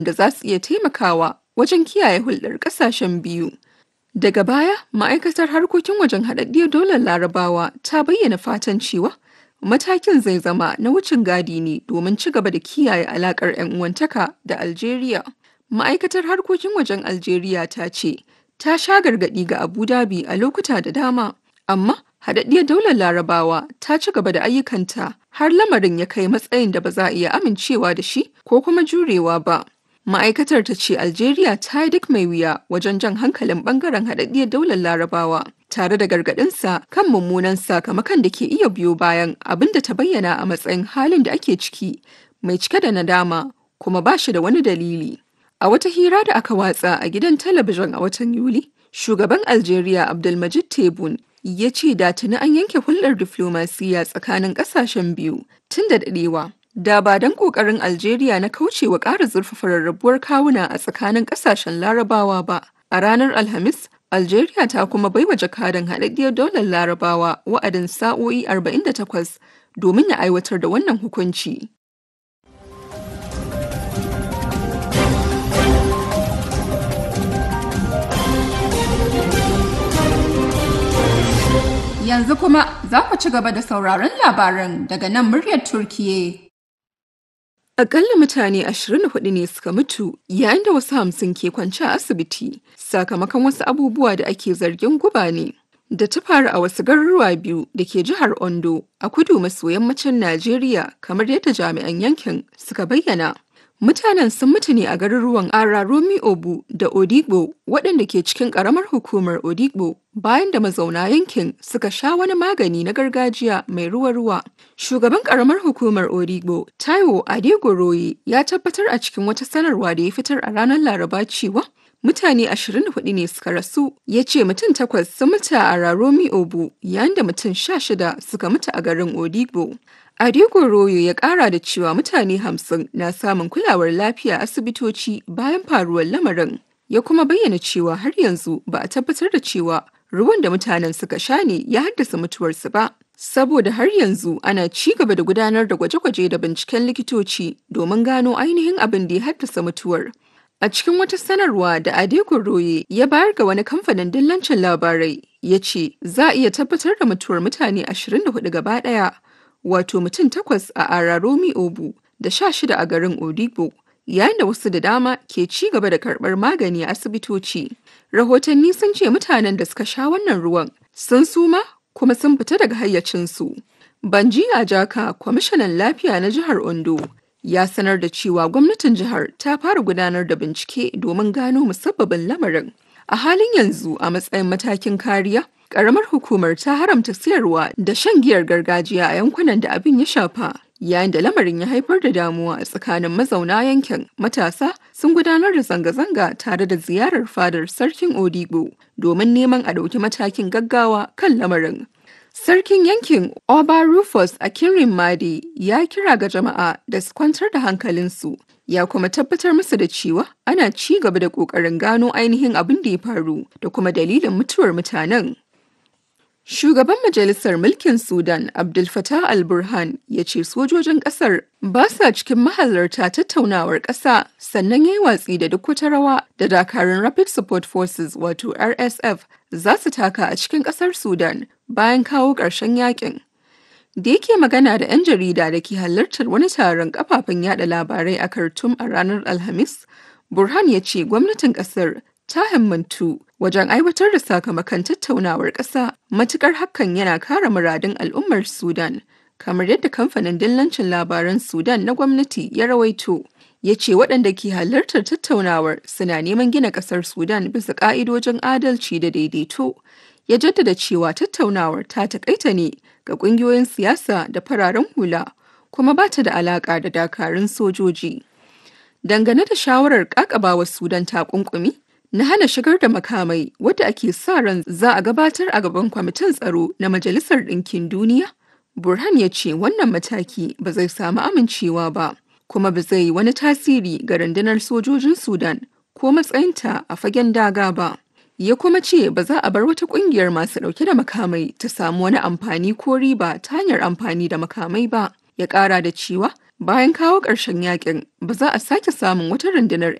da za su iya taimakawa wajen kiyaye hulɗar ƙasashen biyu. Daga baya, ma'aikatar harkokin wajen haɗaɗɗiyar dolar larabawa ta bayyana fatan cewa matakin zai zama na wucin gadi ne domin ci gaba da kiyaye alaƙar 'yan uwantaka da Algeria. Ma'aikatar harkokin wajen Algeria ta ce, ta sha gargaɗi ga Abu Dhabi a lokuta da dama, amma haɗaɗɗiyar daular larabawa ta ci gaba da ayyukanta har lamarin ya kai matsayin da ba za a iya amincewa da shi ko kuma jurewa ba. Ma'aikatar ta ce Algeria ta yi duk mai wuya wajen jan hankalin bangaren haɗaɗɗiyar daular larabawa tare da gargaɗinsa kan mummunan sakamakon da ke iya biyo bayan abin da ta bayyana a matsayin halin da ake ciki mai cike da nadama kuma ba shi da wani dalili. A wata hira da aka watsa a gidan talabijin a watan Yuli, shugaban Algeria Abdulmajid Tebboune ya ce da tuni an yanke hulɗar diflomasiyya tsakanin ƙasashen biyu tun da daɗewa. Da ba don ƙoƙarin Algeria na kaucewa ƙara zurfafa rarrabuwar kawuna a tsakanin ƙasashen Larabawa ba. A ranar Alhamis, Algeria ta kuma baiwa jakadan haɗaɗɗiyar daular Larabawa wa'adin sa'o'i 48 domin ya aiwatar da wannan hukunci. Yanzu kuma za ku ci gaba da sauraron labaran daga nan muryar Turkiye. Akalla mutane 24 ne suka mutu yayin da wasu hamsin ke kwance a asibiti sakamakon wasu abubuwa da ake zargin guba ne. Da ta faru a wasu garuruwa biyu da ke jihar Ondo a kudu maso yammacin Najeriya kamar yadda jami'an yankin suka bayyana. Mutanen sun mutu ne a garuruwan Araromi Obu da Odigbo waɗanda ke cikin ƙaramar hukumar Odigbo bayan da mazauna yankin suka sha wani magani na gargajiya mai ruwa-ruwa. Shugaban ƙaramar hukumar Odigbo, Taiwo Adegoroye ya tabbatar a cikin wata sanarwa da ya fitar a ranar Laraba cewa mutane 24 ne suka rasu ya ce mutum takwas sun mutu a Araromi Obu yayin da mutum 16 suka mutu a garin Odigbo. Adego Royo ya kara da cewa mutane hamsin na samun kulawar lafiya asibitoci bayan faruwar lamarin. Ya kuma bayyana cewa har yanzu ba a tabbatar da cewa ruwan da mutanen suka sha ne ya haddasa mutuwarsu ba. Saboda har yanzu ana ci gaba da gudanar da gwaje-gwaje da binciken likitoci domin gano ainihin abin da ya haddasa mutuwar. A cikin wata sanarwa da Adego Roye ya bayar ga wani kamfanin dillancin labarai ya ce za a iya tabbatar da mutuwar mutane 24 gaba ɗaya. wato mutum takwas a Araromi Obu da sha shida a garin Odigbo, yayin da wasu da dama ke ci gaba da karɓar magani a asibitoci. Rahotanni sun ce mutanen da suka sha wannan ruwan sun suma kuma sun fita daga hayyacinsu. Banji Ajaka, kwamishinan lafiya na jihar Ondo, ya sanar da cewa gwamnatin jihar ta fara gudanar da bincike domin gano musabbabin lamarin. A halin yanzu a matsayin matakin kariya, Ƙaramar hukumar ta haramta siyarwa da shan giyar gargajiya a yankunan da abin ya shafa. Yayin da lamarin ya haifar da damuwa a tsakanin mazauna yankin, matasa sun gudanar da zanga-zanga tare da ziyarar fadar sarkin Odigbo domin neman a ɗauki matakin gaggawa kan lamarin. Sarkin yankin Oba Rufus a Kinrin Madi ya kira ga jama'a da su kwantar da hankalinsu ya kuma tabbatar musu da cewa ana ci gaba da ƙoƙarin gano ainihin abin da ya faru da kuma dalilin mutuwar mutanen. Shugaban Majalisar Mulkin Sudan Abdul Fattah al-Burhan ya ce sojojin ƙasar ba sa cikin mahalarta tattaunawar ƙasa sannan ya yi watsi da duk wata rawa da dakarun Rapid Support Forces wato RSF za su taka a cikin ƙasar Sudan bayan kawo ƙarshen yakin. Da yake magana da 'yan jarida da ke halartar wani taron kafafen yada labarai a Khartoum a ranar Alhamis, Burhan ya ce gwamnatin ƙasar ta himmantu wajen aiwatar da sakamakon tattaunawar ƙasa matukar hakan yana kare muradun al'ummar Sudan, kamar yadda kamfanin dillancin labaran Sudan na gwamnati ya rawaito. Ya ce waɗanda ke halartar tattaunawar suna neman gina ƙasar Sudan bisa ƙa'idojin adalci da daidaito. Ya jaddada cewa tattaunawar ta taƙaita ne ga ƙungiyoyin siyasa da fararen hula, kuma ba ta da alaƙa da dakarun sojoji. Dangane da shawarar ƙaƙabawa Sudan takunkumi, na hana shigar da makamai wadda ake sa ran za a gabatar a gaban kwamitin tsaro na Majalisar Ɗinkin Duniya? Burhan ya ce wannan mataki ba zai samu amincewa ba, kuma ba zai yi wani tasiri ga rundunar sojojin Sudan ko matsayinta a fagen daga ba. Ya kuma ce ba za a bar wata ƙungiyar masu ɗauke da makamai ta samu wani amfani ko riba ta hanyar amfani da makamai ba. Ya ƙara da cewa Bayan kawo ƙarshen yakin, ba za a sake samun wata rundunar